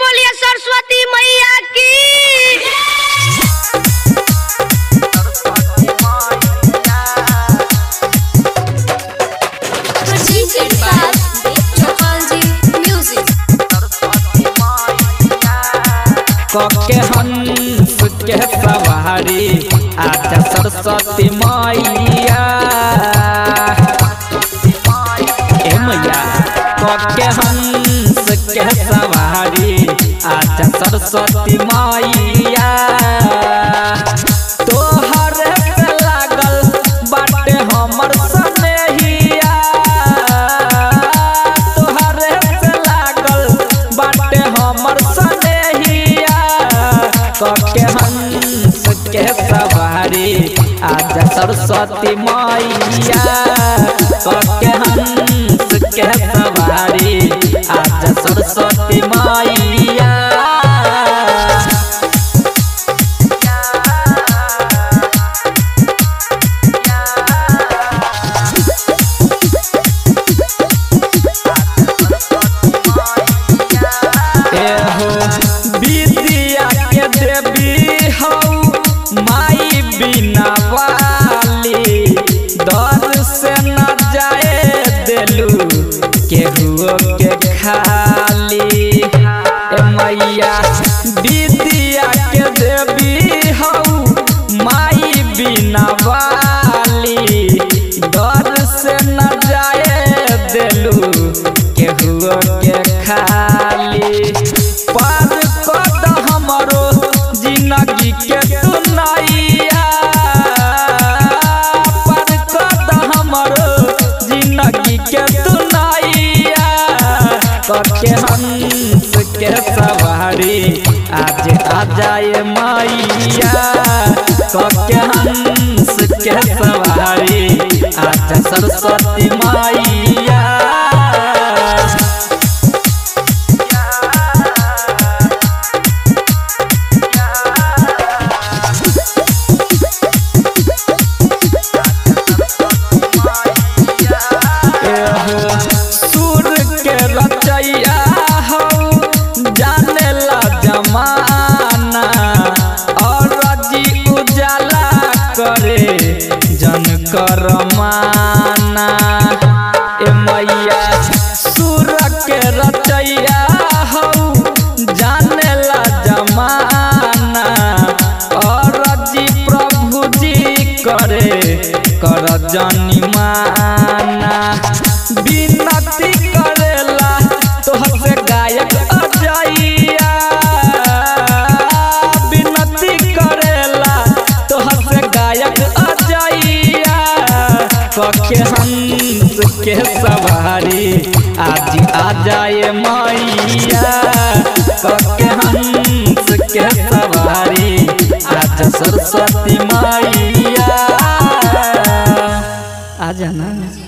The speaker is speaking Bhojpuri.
बोलिए सरस्वती मैया की Presented by Chapalji Music. कके हंस के सवारी आजा सरस्वती मैया ए मैया कके हंस के सवारी आजा सरस्वती मैया तोहर से लागल बाटे हमर सनेहिया तोहर से लागल बाटे हमर सनेहिया कके हंस के सवारी आजा सरस्वती मैया कके हंस के सवारी आजा सरस्वती मैया एहो विद्या के देवी हौ माई बिना वाली दर से न जाए देलू केहुओ के खाली ए मैया विद्या के देवी हौ माई बिना वाली दर से न जाए देलू केहुओ के खाली पार कद हमरो जिंदगी के सुनाइया पार कद हमरो जिंदगी के सुनाइया कके हंस के सवारी आज आ जाए मैया कके हंस के सवारी आज सरस्वती मैया एहो सुर के रचैया हौ जाने ला जमाना और रजी उजाला करे जन कर माना ए मैया सुर के रचैया हौ जाने ला जमाना और रजी प्रभु जी करे कर जनी माना विनती करेला तोहसे गायक अजैया विनती करेला तोहसे गायक अजैया कके हंस के सवारी आज आ जाए मैया कके हंस के सवारी आज सरस्वती मैया आ जाना